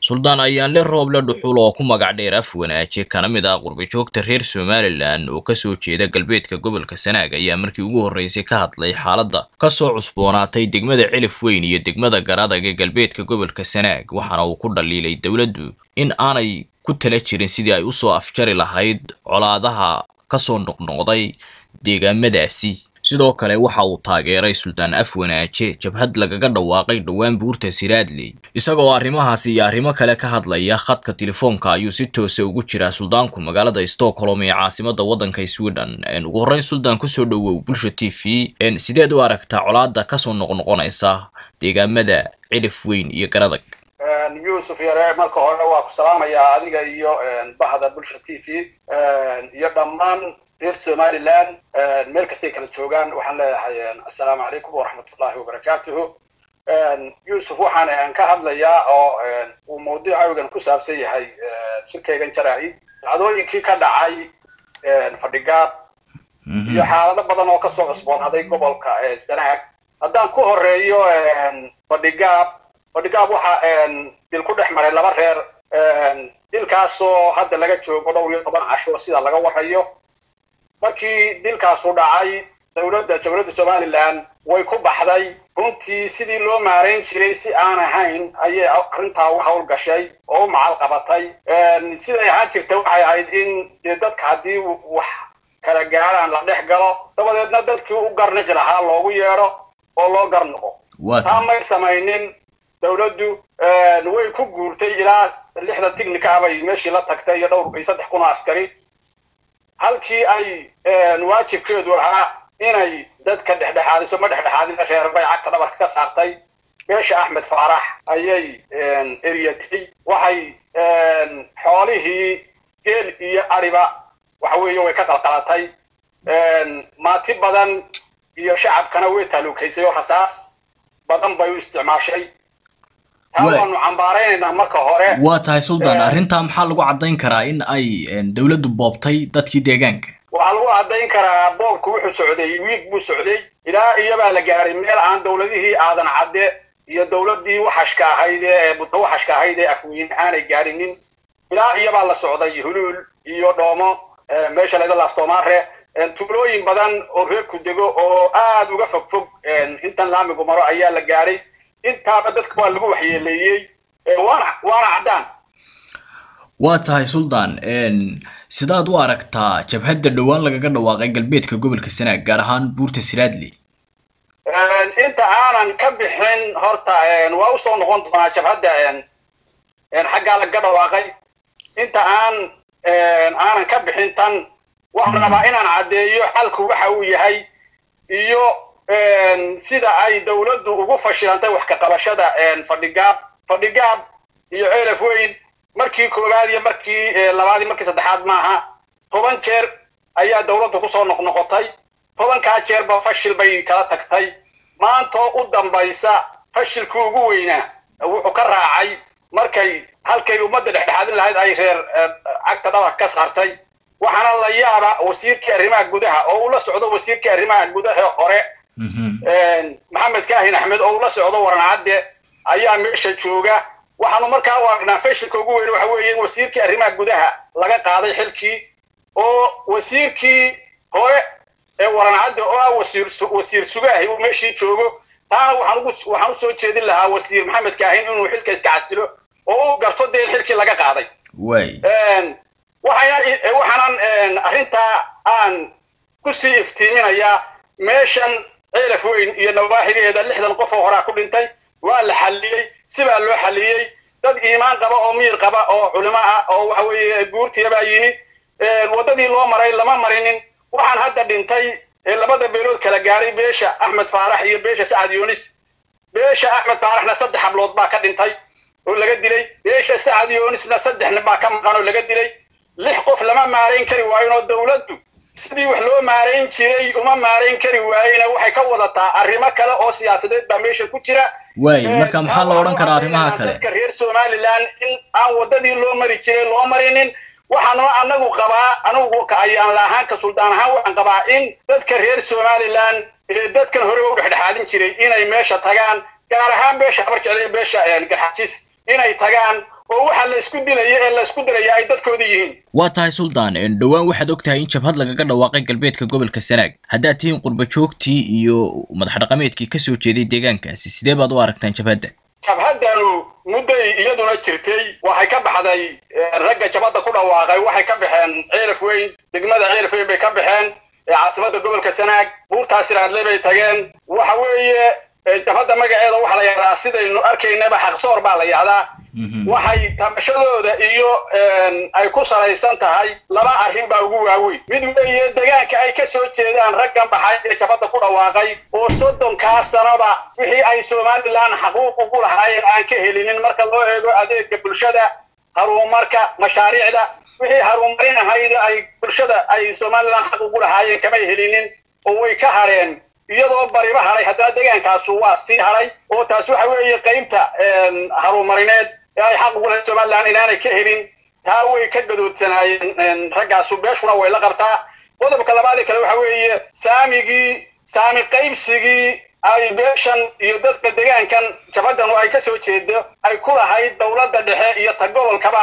suldaan ayaanle rooble dhuxul oo ku magac dheer af wanaaje kana mid ah qurbajoogta reer somalilan oo kasoo jeeda galbeedka gobolka sanaag ayaa markii ugu horreysay ka hadlay xaaladda kasoo cusboonaatay degmada cilif weyn iyo degmada garadag ee galbeedka gobolka sanaag waxaana uu ku dhaliilay dowladdu in aanay ku tala jirin sidii ay usoo afjari lahayd colaadaha kasoo noqnoqday deegaamadaasi sidoo kale waxa uu taageeray suldaan af wanaaje jabhad lagaga dhawaaqay dhowaan buurta siraadley isagoo arrimahaasi iyo arrimo kale ka hadlaya khadka telefoonka ayuu si toosa ugu jiraa suldaanku magaalada stockholm ee caasimada waddanka sweden ugu horreyn suldaan kusoo dhowow bulsha t v sideed u aragtaa colaada kasoo noqnoqonaysa deegaamada cilif weyn iyo garadag yuusuf yare marka hore waa ku salaamayaa adiga iyo bahda bulsha t v iyo dhammaan reer somaliland meel kastay kala joogaan waxaan leeyahay assalaamu calaykum waraxmatullahi wabarakaatuhu yuusuf waxaan ka hadlayaa oo uu mawduucaygan ku saabsan yahay shirkaygan jaraa-id dhacdooyinkii ka dhacay fadhigaab iyo xaalado badan oo kasoo cusboonaaday gobolka sanaag haddaan ku horeeyo fadhigaab fadhigaab waxa dil ku dhex maray laba reer dilkaasoo hadda laga joogo dhowr iyo toban casho sida laga warayo markii dilkaasu dhacay dowladda jamhuuriyadda somaliland way ku baxday runtii sidii loo maarayn jiray si aan ahayn ayay arrintaa u hawl gashay oo u macal qabatay siday ahaan jirta waxay ahayd in dee dadka haddii wax kala gaaraan la dhex galo dabadeedna dadkii u garniqi lahaa loogu yeedho oo loo garnoqo taa may samaynin dowladdu way ku guurtay ilaa lixda tignika bay meeshii la tagtay iyo dhowr iyo saddex kun oo askari halkii ay waajibkeedu ahaa inay dadka dhexdhexaadiso ma dhexdhexaadina reer bay cagta dhabarka ka saartay beesha axmed faarax ayay eryatay waxay xoolihii geel iyo adhiba waxa weeye way ka qalqalatay maati badan iyo shacabkana way taaluukaysay oo rasaas badan bay u isticmaashay taa waanu cambaaraynaynaa marka hore waa tahay suldaan arrintaa maxaa lagu caddayn karaa in ay dowladdu boobtay dadkii deegaanka waxaa lagu caddayn karaa boobku wuxuu socday wiig buu socday ilaa iyobaa la gaadhay meel aan dowladihii aadan cadde iyo dowladdii waxashka ahayd ee budda waxashka ahayd ee afweyne aanay gaadhinin ilaa iyobaa la socday huluul iyo dhoomo meesha layda laastomaare tuulooyin badan oo reerku dego oo aad uga fog fog intan laamigu maro ayaa la gaadhay intaaba dadka waa lagu waxyeeleeyey waana waana caddaan waa tahay suldaan sidaad u aragtaa jabhadda dhowaan lagaga dhawaaqay galbeedka gobolka sanaag gaar ahaan buurta siraadley inta aanan ka bixin horta waa usoo noqon doonaa jabhadda xaggaa lagaga dhawaaqay inta aan aanan ka bixin tan waxaan rabaa inaan caddeeyo xalku waxa uu yahay iyo sida ay dowladdu ugu fashilantay wax ka qabashada fadhigaab fadhigaab iyo ceelaf weyn markii koowaad iyo markii labaad markii saddexaad maaha toban jeer ayaa dowladdu kusoo noqnoqotay tobankaa jeerba fashil bay kala tagtay maantoo u dambaysa fashilkii ugu weynaa wuxuu ka raacay markay halkay ummadda dhexdhexaadin lahayd ay reer cagta dhabarka ka saartay waxaana la yaaba wasiirkii arrimaha gudaha oo ula socdo wasiirkii arrimaha gudaha hore maxamed kaahin axmed oo ula socdo waran cadde ayaa meesha jooga waxaanu markaa u aragnaa fashilka ugu weyn waxa weeye in wasiirkii arrimaha gudaha laga qaaday xilkii oo wasiirkii hore ee waran cadde oo ah wasiir wasiir sugaahi uu meeshii joogo taana waxaan ugu waxaan usoo jeedin lahaa wasiir maxamed kaahin inuu xilka iska casilo oo u garto dee in xilkii laga qaaday way waxayna waxaanan arrintaa aan kusii iftiiminayaa meeshan ceelaf weyn iyo nawaaxigeeda lixdan qof oo horaa ku dhintay waa la xalliyey sibaa loo xalliyey dad iimaan qaba oo miyir qaba oo culimo ah oo waxa weeye guurtiya baa yimi waddadii loo maray lama marinin waxaan hadda dhintay labada beelood kala gaadhay beesha axmed faarax iyo beesha sacad yunis beesha axmed faaraxna saddex hablood baa ka dhintay oo laga dilay beesha sacad yunisna saddex nin baa ka maqan oo laga dilay lix qof lama maarayn kari waayin oo dowladdu sidii wax loo maarayn jiray uma maarayn kari waayena waxay ka wadataa arrimo kale oo siyaasadeed baa meesha ku jira waay marka maxaa la odhan karaa arrimaha kale dadka reer somaliland in aan waddadii loo mari jiray loo marinin waxaanu anagu qabaa anigu ka ayaan laahaan ka suldaan ahaan waxaan qabaa in dadka reer somaliland ee dadkan horeba u dhexdhexaadin jiray inay meesha tagaan gaar ahaan beesha habar jecel iyo beesha garxajis inay tagaan oo waxa la isku dilaya ee la isku diraya ay dadkooda yihiin waa tahay suldaan dhowaan waxaad og tahay in jabhad lagaga dhawaaqay galbeedka gobolka sanaag haddaad tihiin qurba joogtii iyo madax dhaqameedkii kasoo jeeday deegaankaasi sidee baad u aragtaan jabhadda jabhaddanu mudday iyaduna jirtay waxay ka baxday ragga jabhadda ku dhawaaqay waxay ka baxeen ceelaf weyn degmada ceelaf weyn bay ka baxeen caasimada gobolka sanaag buurtaas iraadle bay tageen waxa weeye jabhadda magaceeda waxaa la yahdaa sidaynu arkaynaba xaqsoor baa la yahdaa waxay tabashadooda iyo ay ku salaysan tahay laba arrin baa ugu waaweyn mid weeye degaanka ay ka soo jeedaan raggan baxay ee jabhadda ku dhawaaqay oo soddonkaa sanaba wixii ay somalilan xaquuq ugu lahaayeen aan ka helinin marka loo eego adeega bulshada haruumarka mashaariicda wixii haruumarin ahayd ay bulshada ay somalilan xaq ugu lahaayeen kamay helinin oo way ka hadheen iyadoo bariba hadhay haddana deegaankaasu waa sii hadhay oo taas waxa weeye qaybta harumarineed ee ay xaq ugu lahayd somalilan inaanay ka helin taa way ka gadoodsanaayeen raggaasu beeshuna way la qabtaa qodobka labaadee kale waxa weeye saamigii saami qaybsigii ay beeshan iyo dadka degaankan jabaddanu ay ka soo jeedo ay ku lahayd dowladda dhexe iyo ta gobolkaba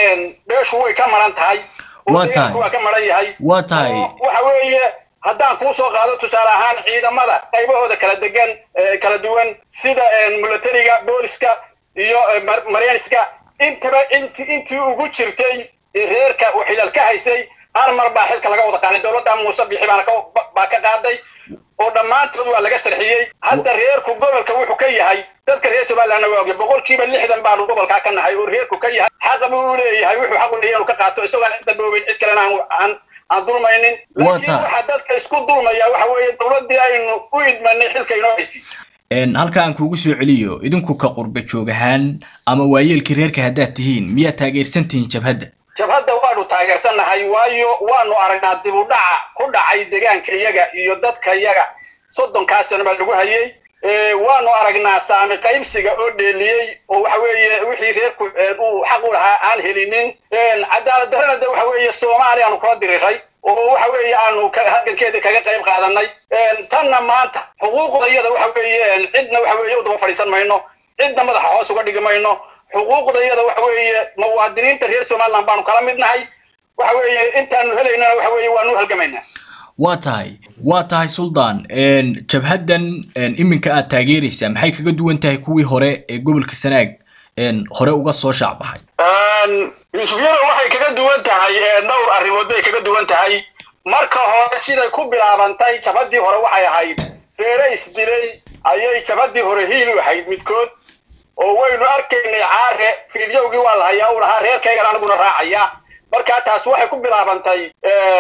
beeshu way ka maran tahay oo deegaanku waa ka maran yahay waa tahay waxa weeye haddaan kuu soo qaado tusaale ahaan ciidamada qaybahooda kala degan kala duwan sida militariga booliska iyo maryanska intaba int intii ugu jirtay reerka uu xilal ka haysay hal mar baa xilka laga wada qaaday dowladda muuse bixi baana baa ka qaaday oo dhammaantood waa laga sarxiyey hadda reerku gobolka wuxuu ka yahay dadka reer somalilandna waa ogya boqolkiiba lixdan baanu gobolkaa ka nahay oo reerku ka yahay xaqa buu u leeyahay wuxuu xaq u leeyahay inuu ka qaato isagoon cidda dhoobeyn cid kalena aan aan dulmaynin laakiin waxa dadka isku dulmaya waxa weeye dowladdii aynu u idmanay xilka inoo haysi halka aan kuugu soo celiyo idinku ka qurba joog ahaan ama waayeelkii reerka haddaad tihiin miyaad taageersan tihiin jabhadda jabhadda waanu taageersannahay waayo waanu aragnaa dib u dhaca ku dhacay degaanka iyaga iyo dadka iyaga soddonkaa sano baa lagu hayay waanu aragnaa saami qaybsiga oo dheeliyey oo waxa weeye wixii reerku uu xaq u lahaa aan helinin cadaalad darrena de waxa weeye soomaaliya aanu kula diriray oo waxa weeye aanu halgankeeda kaga qayb qaadanay tanna maanta xuquuqda iyada waxa weeye cidna waxa weeye u daba fadhiisan mayno cidna madaxa hoos uga dhigi mayno xuquuqda iyada waxa weeye muwaadiniinta reer somaliland baanu kala mid nahay waxa weeye intaanu helaynana waxa weeye waanu halgamaynaa waa tahay waa tahay suldaan jabhaddan iminka aad taageeraysaa maxay kaga duwan tahay kuwii hore ee gobolka sanaag hore uga soo shaacbaxay yuusufyada waxay kaga duwan tahay dhowr arrimood bay kaga duwan tahay marka hore siday ku bilaabantay jabhaddii hore waxay ahayd reere isdilay ayay jabhaddii hore hiil u ahayd midkood oo waynu arkaynay caare fiidyowgii waa la hayaa u lahaa reerkaygan aniguna raacaya markaa taas waxay ku bilaabantay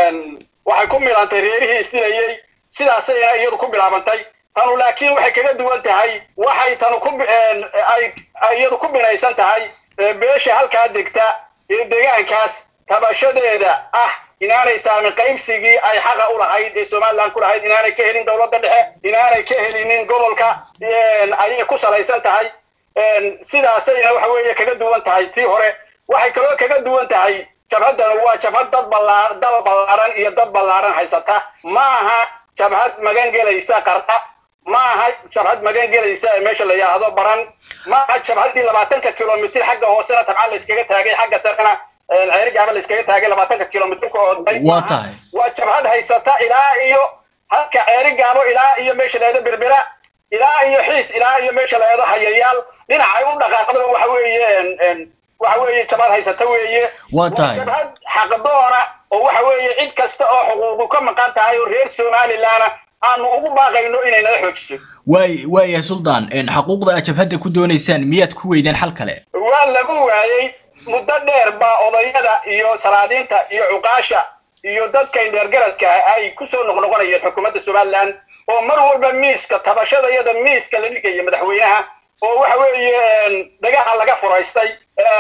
waxay ku milantay reerihii isdilayey sidaasayna iyadu ku bilaabantay tanu laakiin waxay kaga duwan tahay waxay tanu ku ay iyadu ku binaysan tahay beesha halkaa degta ee deegaankaas tabashadeeda ah inaanay saami qaybsigii ay xaqa u lahayd ee somaliland ku lahayd inaanay ka helin dowladda dhexe inaanay ka helinin gobolka ayay ku salaysan tahay sidaasayna waxa weeye kaga duwan tahay tii hore waxay kaloo kaga duwan tahay jabhaddanu waa jabhad dad ballaa dal ballaaran iyo dad ballaaran haysata ma aha jabhad magan gelaysa qarqa ma aha jabhad magan gelaysa meesha la yidhaahdo baran ma aha jabhaddii labaatanka kilomitir xagga hoosena tabcan la iskaga taagay xagga sarena ceerigaaba la iskaga taagay labaatanka kilomitir ku ooday waa tahay waa jabhad haysata ilaa iyo halka ceerigaabo ilaa iyo meesha la yidhahdo berbera ilaa iyo xiis ilaa iyo meesha la yidhahdo hayayaal dhinacay u dhaqaaqdaba waxa weeye waxa weeye jabhad haysata weeye waa tahay jabhad xaqdoona oo waxa weeye cid kasta oo xuquuqu ka maqan tahay oo reer somalilandna aanu ugu baaqayno inay nala xoojiso waay waayahay suldaan xaquuqda aad jabhadda ku doonaysaan miyaad ku weydeen xal kale waa lagu waayey muddo dheer baa odayada iyo salaadiinta iyo cuqaasha iyo dadka indheergaradka ay kusoo noqnoqonayeen xukuumadda somaliland oo mar walba miiska tabashada iyada miiska la dhigaya madaxweynaha oo waxa weeye dhagaha laga furaystay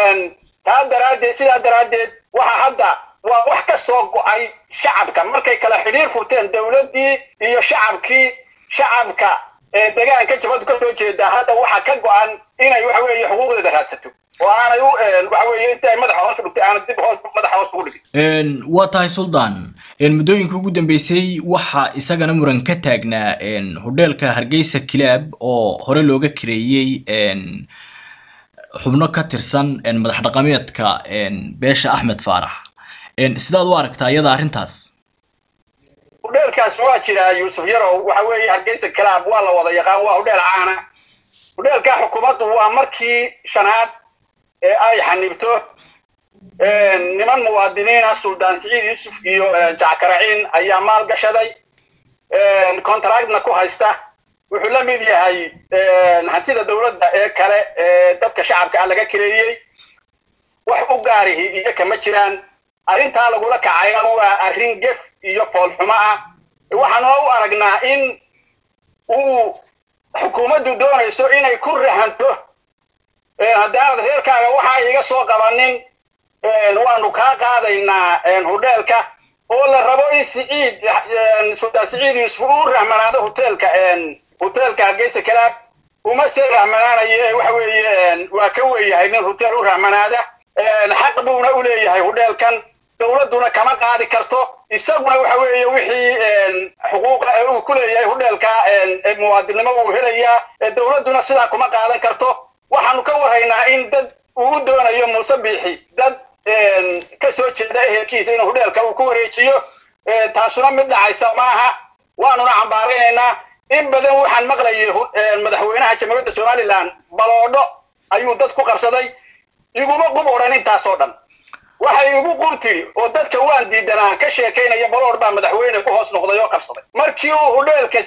taa daraaddeed sidaa daraaddeed waxa hadda waa wax ka soo go-ay shacabka markay kala xidhiir furteen dowladdii iyo shacabkii shacabka ee degaanka jabadu ka soo jeeda hadda waxa ka go-an inay waxa weeye xuquuqdeeda raadsato oo aanay u waxa weeye inta ay madaxa hoos u dhigtay aanay dib hoos madaxa hoos ugu dhigin waa tahay suldaan muddooyinka ugu dambeysay waxaa isagana muran ka taagnaa hodheelka hargeysa kilaab oo hore looga kireeyey xubno ka tirsan madax dhaqameedka beesha axmed faarax sidaad u aragtaa iyada arrintaas hudheelkaas waa jiraa yuusuf yarow waxa weeye hargeysa kalaab waa la wada yaqaan waa hudheel caana hudheelkaa xukuumaddu waa markii shanaad ee ay xanibto niman muwaadiniina suldaan siciid yuusuf iyo jackaraciin ayaa maal gashaday contractna ku haysta wuxuu la mid yahay hantida dowladda ee kale ee dadka shacabka ah laga kireeyey wax u gaarihi iyo kama jiraan arrintaa lagula kacayna waa arrin gef iyo foolxumo ah waxaanuna u aragnaa in uu xukuumaddu doonayso inay ku rahanto haddaanad reerkaaga waxa iga soo qabanin waanu kaa qaadaynaa hudheelka oo la rabo in siciid suldaan siciid yuusuf uu rahmanaado hoteelka hoteelka hargeysa kalaab uma se rahmanaanaye waxa weeye waa ka weeyahay nin hoteel u rahmanaada xaq buuna u leeyahay hudheelkan dowladduna kama qaadi karto isaguna waxa weeye wixii xuquuqa ee uu ku leeyahay hudheelka muwaadinnimo uu helayaa dowladduna sidaa kuma qaadan karto waxaanu ka warhaynaa in dad uu doonayo muuse biixi dad ka soo jeeda ehelkiisa inuu hudheelka uu ku wareejiyo taasuna mid dhacaysa maaha waanuna cambaaraynaynaa in badan waxaan maqlayay madaxweynaha jamhuuriyadda somalilan baloodho ayuu dad ku qabsaday iguma qub odhan intaasoo dhan waxay igu qub tidhi oo dadka waan diidanaa ka sheekaynaya baloodh baa madaxweyne ku hoos noqday oo qabsaday markii uu hudheelka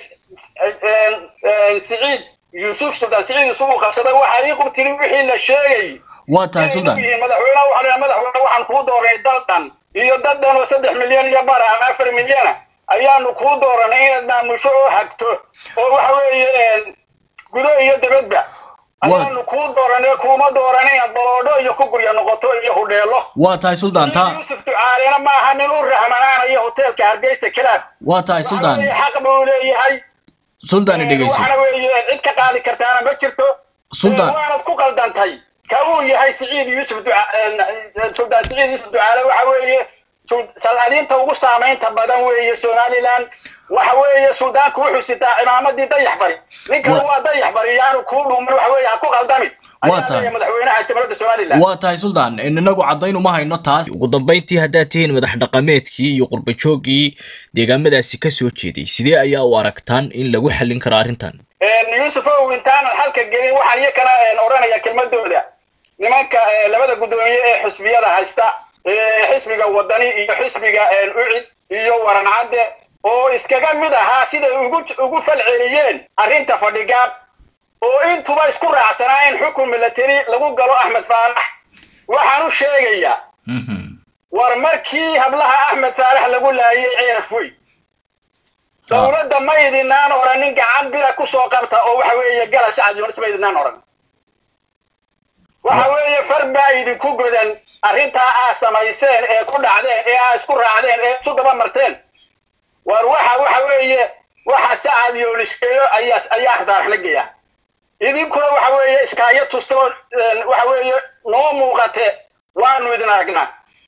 siciid yuusuf suldaan siciid yuusuf uu qabsaday waxaa ii qub tidhi wixii la sheegay waa tahay suldaan madaxweynaha waxaa leeyahay madaxweyne waxaan kuu dooranay daldan iyo daddan oo saddex milyan iyo bara ama afar milyana ayaanu kuu dooranay inaad maamusho oo hagto oo waxa weeye gudo iyo dibadba ayaanu kuu dooranay kuuma dooran inaad baloodho iyo ku gurya noqoto iyo hudheelo waa tahay suldaan taa yuusuf ducaalena maaha nin u rahmanaanayo hoteelka hargeysa kalaab waa tahay suldaan xaq buu leeyahay suldaan dhegeyso waxaana weeye cid ka qaadi kartaana ma jirto suldaan waanad ku qaldantay ka uu yahay siciid yuusuf suldaan siciid yuusuf ducaale waxa weeye salaadiinta ugu saamaynta badan weeye somaliland waxa weeye suldaanku wuxuu sitaa cimaamadii dayax bari ninkan waa dayax bari yaanu kuu dhuumin waxa weeye ha ku qaldamin waa tahay madaxweynaha jamhuuriyadda somaliland waa tahay suldaan inagu caddayn uma hayno taas ugu dambayntii haddaad tihiin madax dhaqameedkii iyo qurbajooggii deegaamadaasi ka soo jeeday sidee ayaa u aragtaan in lagu xallin karo arrintan yuusuf ow intaanan xalka gelin waxaan iyo kana odhanaya kelmadooda nimanka labada guddoomiye ee xisbiyada haysta xisbiga wadani iyo xisbiga ucid iyo warancadde oo iskaga mid ahaa siday ugu ugu falceliyeen arrinta fadhigaab oo intuba isku raacsanaa in xukun milateri lagu galo axmed faarax waxaan u sheegayaa war markii hablaha axmed faarax lagu laayay ceeraf wey dowladda ma idinaan odhanin gacan bira kusoo qabta oo waxa weeye gala sacad ma idinaan odhan waxa weeye far baa idinku godan arrintaa aa samayseen ee ku dhacdeen ee aa isku raacdeen ee isu daba marteen war waxa waxa weeye waxa sacad yooliskeeyo ayaa ayaa faarax la geeya idinkuna waxa weeye iskaayo tusta oo waxa weeye noo muuqate waanu idin aragnaa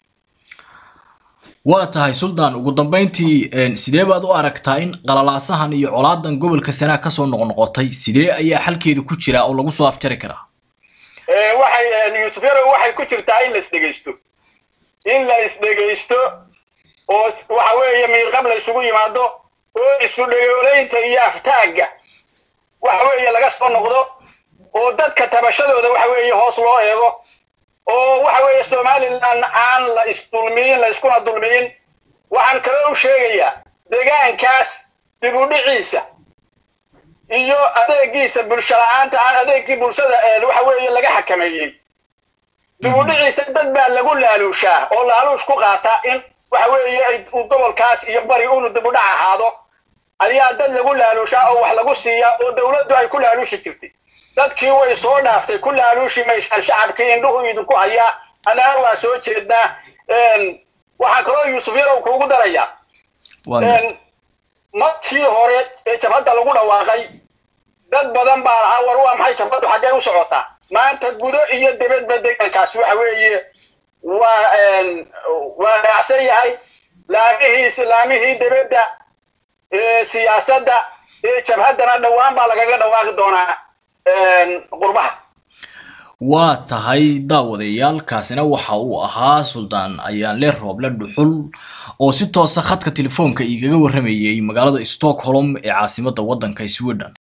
waa tahay suldaan ugu dambayntii sidee baad u aragtaa in qalalaasahan iyo colaadan gobolka sanaag kasoo noqnoqotay sidee ayaa xalkeeda ku jira oo lagu soo afjari karaa waxay yuusuf yarow waxay ku jirtaa in la isdhegaysto in la isdhegaysto oo waxa weeye miirqab la isugu yimaado oo isu dhegoolaynta iyo aftaagga waxa weeye laga soo noqdo oo dadka tabashadooda waxa weeye hoos loo eego oo waxa weeye somaliland aan la isdulmiyin la iskuna dulmiyin waxaan kaloo u sheegayaa deegaankaas dib u dhiciisa iyo adeegiisa bulsho la-aanta aan adeegkii bulshada waxa weeye laga xakameeyey dib u dhiciisa dad baa lagu laaluushaa oo laaluush ku qaata in waxa weeye uu gobolkaas iyo bari unu dib u dhac ahaado ayaa dad lagu laaluushaa oo wax lagu siiyaa oo dowladdu ay ku laaluushi jirtay dadkii way soo dhaaftay ku laaluushi mayshaan shacabkii indhuhu idinku hayaa annana waa soo jeednaa waxaan kaloo yuusuf yarow kuugu darayaa markii hore ee jabhadda lagu dhawaaqay dad badan baa lahaa war waa maxay jabhaddu xaggee u socotaa maanta gudo iyo dibadba deegaankaas waxa weeye waa waa raacsan yahay laamihii islaamihii dibadda siyaasadda jabhaddana dhowaan baa lagaga dhawaaqi doonaa qurbaha waa tahay daawadayaal kaasina waxa uu ahaa suldaan ayaanle rooble dhuxul oo si toosa khadka telefoonka igaga warramayay magaalada stockholm ee caasimadda waddanka sweden